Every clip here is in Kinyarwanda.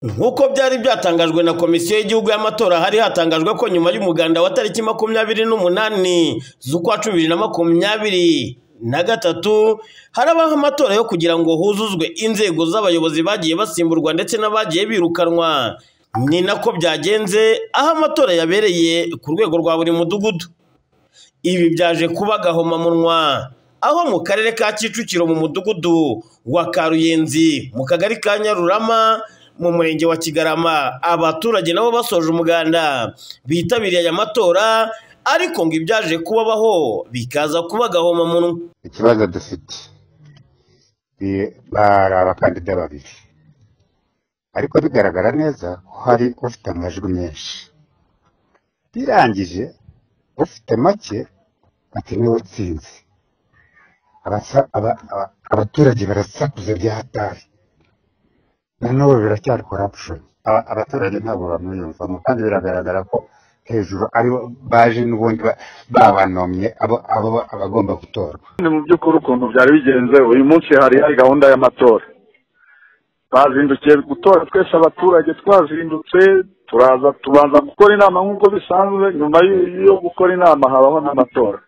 nk'uko byari byatangajwe na komisiyo y'igihugu y'amatora hari hatangajwe ko nyuma y'umuganda wa tariki makumyabiri n'umunani z'ukwa cumi bibiri na makumyabiri na gatatu harabaho amatora yo kugira ngo huzuzwe inzego z'abayobozi bagiye basimburwa ndetse n'abagiye birukanwa ni nako byagenze aho amatora yabereye ku rwego rwa buri mudugudu ibi byaje kuba gahomamunwa aho mu karere ka kicukiro mu mudugudu wa karuyenzi mu kagari ka nyarurama mu murenge wa kigarama abaturage nabo basoje umuganda bitabiriye aya matora ariko ngo ibyaje kubabaho bikaza kuba gahomamunwa ikibazo dufite ni- bari abakandida babiri ariko bigaragara neza ko hari ufite amajwi menshi birangije ufite make ati niwe utsinze Abasa- aba- aba- abaturage barasakuza bya hatari nanone biracyari corruption Aba- abaturage ntabwo bamwiyumvamo kandi biragaragara ko hejuru aribo baje n'ubundi ba- babanomye abo abo abagomba gutorwa ni mu by'ukuri ukuntu byari bigenze uyu munsi hari hari gahunda y'amatora twazindukiye gutora twese abaturage twazindutse turaza tubanza gukora inama nk'uko bisanzwe nyuma y- yo gukora inama habaho n'amatora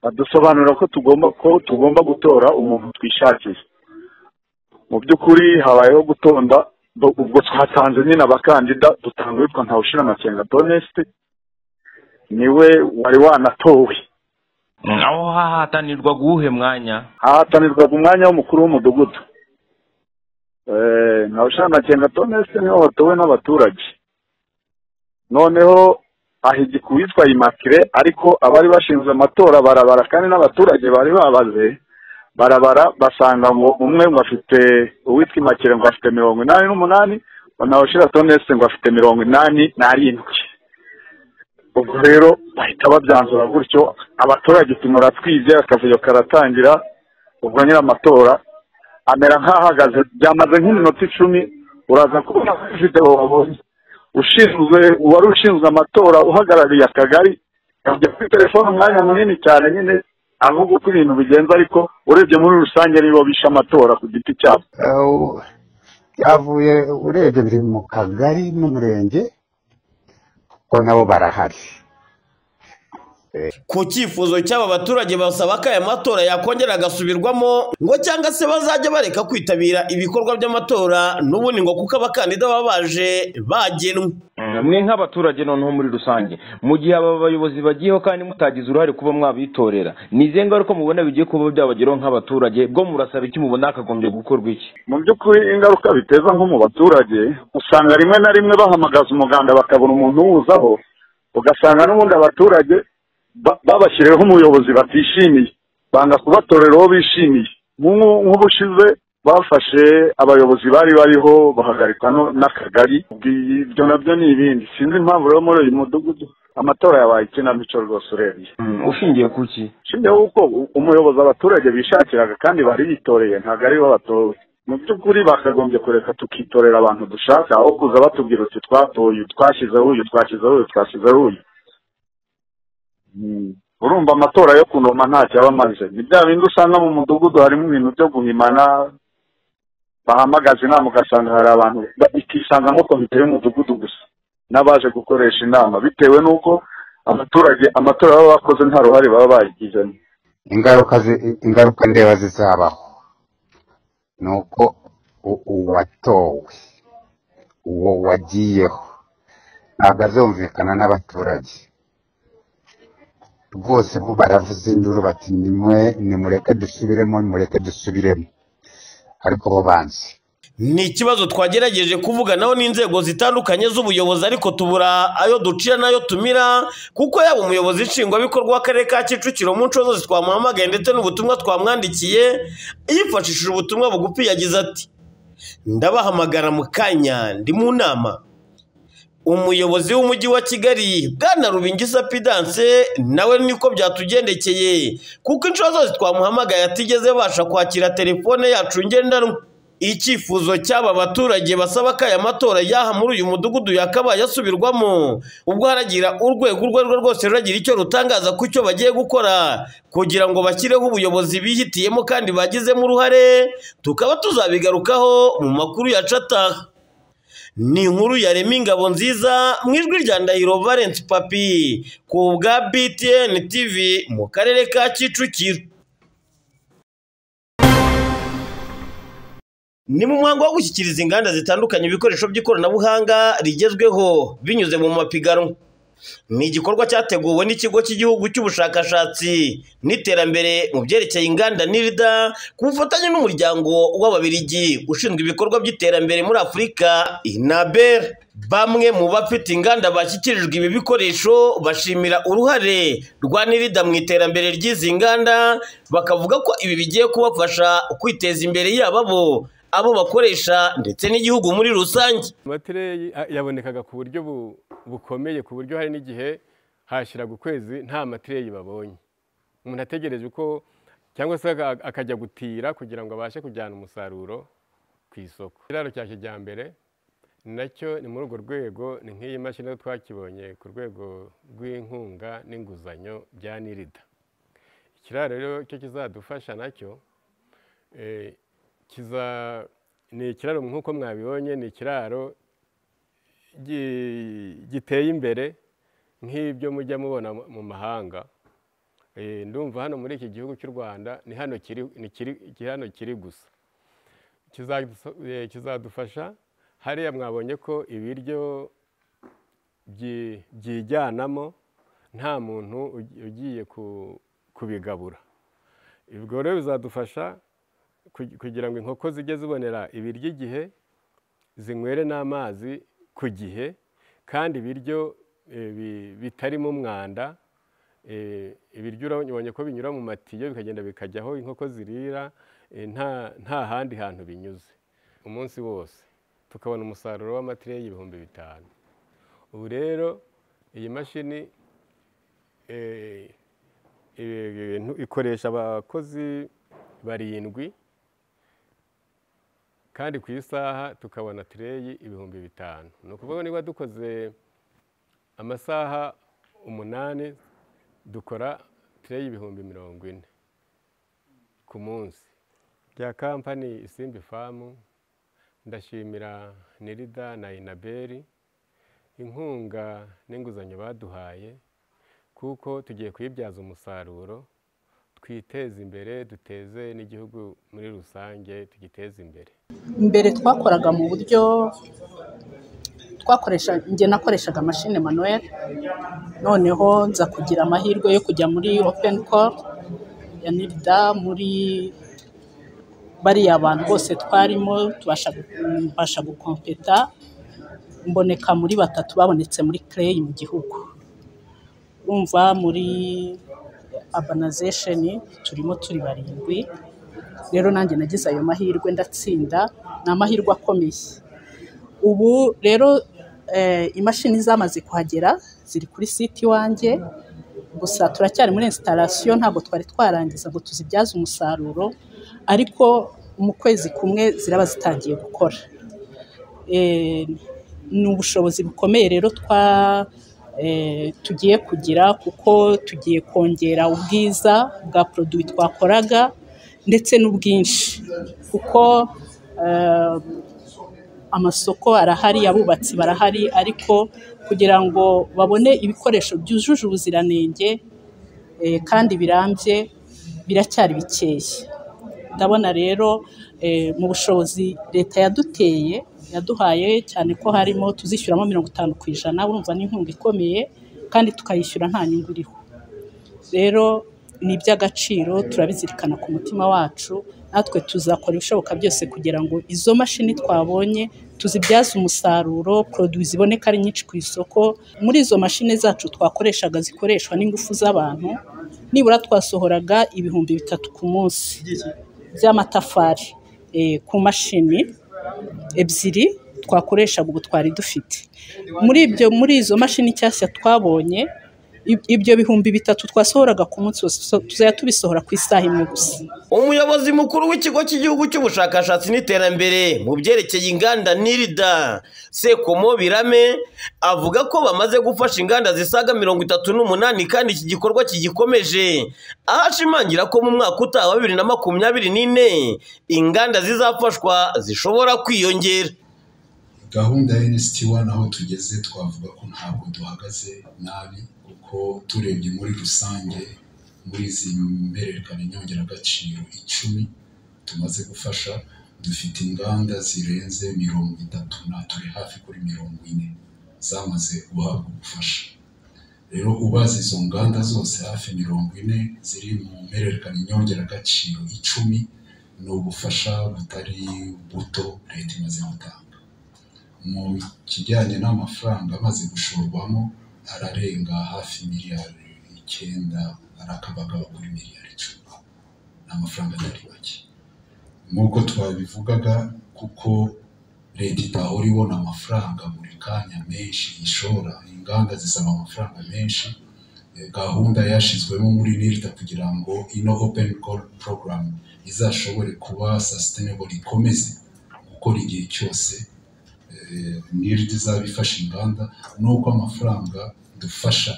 badusobanurira ko tugomba ko tugomba gutora umuntu twishakiye mu by'ukuri habayeho gutonda bo- ubwo twatanze nyine abakandida dutanga uwitwa ntawushira amakenga doneste niwe wari wanatowe aho hahatanirwa guwuhe mwanya hahatanirwaga umwanya w'umukuru w'umudugudu Eh, nka ushanakenga tonese niho watowe n'abaturage noneho ahigika uwitwa imakire ariko abari bashinzwe amatora barabara kandi n'abaturage bari babaze barabara basanga ngo umwe ngo afite uwitwa imakire ngo afite mirongo inani n'umunani unawushira tonese ngo afite mirongo inani n'arindwi ubwo rero bahita babyanzura gutyo abaturage tumura twize akavuyo karatangira ubwo nyir'amatora amera nk'ahagaze byamaze nk'iminota icumi uraza kubona kuri videwo wabonye ushinzwe uwari ushinzwe amatora uhagarariye akagari yajya kuri telefone umwanya munini cyane nyine avuga uko ibintu bigenza ariko urebye muri rusange nibo bishe amatora ku giti cyabo Eh, byavuye urebye biri mu kagari n'umurenge ko nabo barahari ku cyifuzo cy'aba baturage basaba ko aya matora yakongera agasubirwamo ngo cyangwa se bazajya bareka kwitabira ibikorwa by'amatora n'ubundi ngo kuko abakandida baba baje bagenwe mwe nk'abaturage noneho muri rusange mu gihe aba bayobozi bagiyeho kandi mutagize uruhare kuba mwabitorera ni izihe ngaruka mubona bigiye kuba byabageraho nk'abaturage bwo murasaba iki mubona hakagombye gukorwa iki mu by'ukuri ingaruka biteza nko mu baturage usanga rimwe na rimwe bahamagaza umuganda bakabona umuntu uwuzaho ugasanga n'ubundi abaturage ba- babashyiriyeho umuyobozi batishimiye banga kubatorera uwo bishimiye Nk'ubu- nk'ubushize bafashe abayobozi bari bariho bahagarikwa no- n'akagari ibyo nabyo ni ibindi sinzi impamvu rero muri uyu mudugudu amatora yabaye ikinamico rwose urebye ushingiye ku ki shingiraho uko umuyobozi abaturage bishakiraga kandi bari bitoreye ntabwo ari bo batowe mu by'ukuri bakagombye kureka tukitorera abantu dushaka aho kuza batubwira uti twatoye uyu twashyizeho uyu twashyizeho uyu twashyizeho uyu Mm. urumva amatora yo kunoma ntacyo aba amaze ni bya bindi usanga mu mudugudu harimo ibintu byo guhimana bahamagaza inama ugasanga hari abantu ba- ikisangamo komite y'umudugudu gusa n'abaje gukoresha inama bitewe n'uko abaturage amatora baba bakoze nta ruhare baba bayigizemo ingaruka zi- ingaruka ndeba zizabaho ni uko u- uwatowe uwo wagiyeho ntabwo azumvikana n'abaturage rwose bo baravuze induru bati nimwe nimureke dusubiremo nimureke dusubiremo ariko bo banzi ni ikibazo twagerageje kuvuganaho n'inzego zitandukanye z'ubuyobozi ariko tubura ayo ducira n'ayo tumira kuko yaba umuyobozi nshingwabikorwa w'akarere ka kicukiro mu nshuro zose twamuhamagaye ndetse n'ubutumwa twamwandikiye yifashishije ubutumwa bugufi yagize ati ndabahamagara mu kanya ndi mu nama umuyobozi w'umujyi wa kigali bwana rubingisa pidanse nawe niko byatugendekeye kuko inshuro zose twamuhamagaye atigeze abasha kwakira telefone yacu ngendanwa icyifuzo cy'aba baturage basaba ko aya matora yaha muri uyu mudugudu yakabaye asubirwamo ubwo haragira urwego urwo ari rwo rwose ruragira icyo rutangaza ku cyo bagiye gukora kugira ngo bashyireho ubuyobozi bihitiyemo kandi bagizemo uruhare tukaba tuzabigarukaho mu makuru yaca ataha ni inkuru yarema ingabo nziza mu ijwi rya ndahiro valence papi ku bwa btn tv mu karere ka kicukiro ni mu muhango wo gushyikiriza inganda zitandukanye ibikoresho by'ikoranabuhanga rigezweho binyuze mu mapiganwa ni igikorwa cyateguwe n'ikigo cy'igihugu cy'ubushakashatsi n'iterambere mu byerekeye inganda n'irida ku bufatanye n'umuryango w'ababirigi ushinzwe ibikorwa by'iterambere muri afurika inabel bamwe mu bafite inganda bashyikirijwe ibi bikoresho bashimira uruhare rwa n'irida mu iterambere ry'izi nganda bakavuga ko ibi bigiye kubafasha kwiteza imbere yaba bo abo bakoresha ndetse n'igihugu muri rusange amatereyi yabonekaga ku buryo bu- bukomeye ku buryo hari n'igihe hashiraga ukwezi nta matereyi babonye umuntu ategereje uko cyangwa se aka- akajya gutira kugira ngo abashe kujyana umusaruro ku isoko ikiraro cya kijyambere nacyo ni muri urwo rwego ni nk'iyi mashini twakibonye ku rwego rw'inkunga n'inguzanyo bya nirida ikiraro rero cyo kizadufasha nacyo eh, kiza ni ikiraro nk'uko mwabibonye ni ikiraro gi- giteye imbere nk'ibyo mujya mubona mu- mu mahanga Eh, ndumva hano muri iki gihugu cy'u rwanda ni hano kiri ni kiri- ki- hano kiri gusa Kizaduso- eh, kizadufasha hariya mwabonye ko ibiryo byi- byijyanamo nta muntu ugi- ugiye ku- kubigabura ibyo rero bizadufasha kugi- kugira ngo inkoko zijye zibonera ibiryo igihe zinywere n'amazi ku gihe kandi ibiryo eh, bi- bitarimo umwanda eh, ibiryo urabonye ko binyura mu matiyo bikagenda bikajya aho inkoko zirira eh, nta nta handi hantu binyuze umunsi wose tukabona umusaruro w'amatireyi y'ibihumbi bitanu ubu rero iyi mashini eh, ibintu- ikoresha abakozi barindwi kandi ku isaha tukabona tireyi ibihumbi bitanu ni ukuvuga niba dukoze amasaha umunani dukora tireyi ibihumbi mirongo ine ku munsi bya kampani isimbi famu ndashimira nirida na inaberi inkunga n'inguzanyo baduhaye kuko tugiye kuyibyaza umusaruro twiteze imbere duteze n'igihugu muri rusange tugiteze imbere mbere twakoraga mu buryo twakoresha njye nakoreshaga mashine manuel noneho nza kugira amahirwe yo kujya muri open call ya nirda muri bariya bantu bose twarimo tubasha mbasha gukompeta mboneka muri batatu babonetse muri clay mu gihugu urumva muri urbanization turimo turi barindwi rero nanjye nagize ayo mahirwe ndatsinda ni amahirwe akomeye ubu rero eh, imashini zamaze kuhagera ziri kuri site iwanjye gusa turacyari muri installation ntabwo twari twarangiza ngo tuzibyaze umusaruro ariko mu kwezi kumwe ziraba zitangiye gukora Eh, ni ubushobozi bukomeye rero twa eh, tugiye kugira kuko tugiye kongera ubwiza bwa poroduwi twakoraga ndetse n'ubwinshi kuko eh, amasoko arahari abubatsi barahari ariko kugira ngo babone ibikoresho byujuje ubuziranenge eh, kandi birambye biracyari bikeya ndabona rero eh, mu bushobozi leta yaduteye yaduhaye cyane ko harimo tuzishyuramo mirongo itanu ku ijana urumva ni inkunga ikomeye kandi tukayishyura nta nyungu iriho rero ni iby'agaciro turabizirikana ku mutima wacu natwe tuzakora ibishoboka byose kugira ngo izo mashini twabonye tuzibyaze umusaruro poroduwi ziboneka ari nyinshi ku isoko muri izo mashini zacu twakoreshaga zikoreshwa n'ingufu z'abantu nibura twasohoraga ibihumbi bitatu ku munsi by'amatafari eh, ku mashini ebyiri twakoreshaga ubu twari dufite muri ibyo muri izo mashini nshyashya twabonye ib- ibyo bihumbi bitatu twasohoraga ku munsi wose tuza- tuzajya tubisohora ku isaha imwe gusa umuyobozi mukuru w'ikigo cy'igihugu cy'ubushakashatsi n'iterambere mu byerekeye inganda n'irida sekomo birame avuga ko bamaze gufasha inganda zisaga mirongo itatu n'umunani kandi iki gikorwa kigikomeje aho ashimangira ko mu mwaka utaha wa bibiri na makumyabiri n'ine inganda zizafashwa zishobora kwiyongera gahunda ya NST1 aho tugeze twavuga ko ntabwo duhagaze nabi kuko turebye muri rusange muri izi mbererekana nyongeragaciro icumi tumaze gufasha dufite inganda zirenze mirongo itatu na turi hafi kuri mirongo ine zamaze guhabwa ubufasha rero ubaza izo nganda zose hafi mirongo ine ziri mu mpererekane nyongeragaciro icumi ni ubufasha butari buto leta imaze gutanga mu kijyanye n'amafaranga amaze gushorwamo ararenga hafi miliyari icyenda arakabagaba kuri miliyari icumi ni amafaranga atari make nk'uko twabivugaga kuko leta itahora ibona amafaranga buri kanya menshi ishora inganda zisaba amafaranga menshi Eh, gahunda yashyizwemo muri nirita kugira ngo ino open call program izashobore kuba sustainable ikomeze gukora igihe cyose eh, nirita izaba ifasha inganda nuko amafaranga dufasha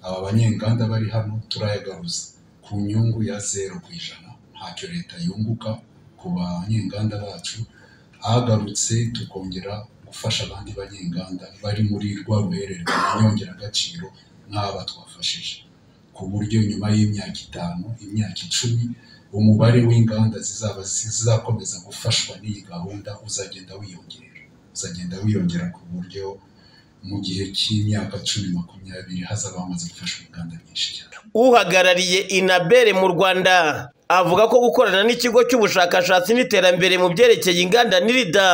aba banyenganda bari hano turayagaruza ku nyungu ya zero ku ijana ntacyo leta yunguka ku banyenganda bacu agarutse tukongera gufasha abandi banyenganda bari muri rwa ruhererekane nyongeragaciro nk'aba twafashije ku buryo nyuma y'imyaka itanu imyaka icumi umubare w'inganda zizaba zizakomeza gufashwa n'iyi gahunda uzagenda wiyongera uzagenda wiyongera ku buryo mu gihe cy'imyaka cumi makumyabiri hazaba hamaze gufashwa inganda nyinshi cyane uhagarariye inabere mu rwanda avuga ko gukorana n'ikigo cy'ubushakashatsi n'iterambere mu byerekeye inganda n'irida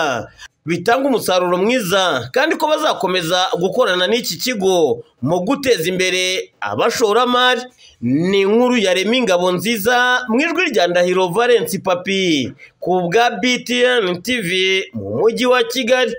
bitanga umusaruro mwiza kandi ko bazakomeza gukorana n'iki kigo mu guteza imbere abashoramari ni inkuru ya remi ingabo nziza mu ijwi rya ndahiro valensi papi ku bwa btn tv mu mujyi wa kigali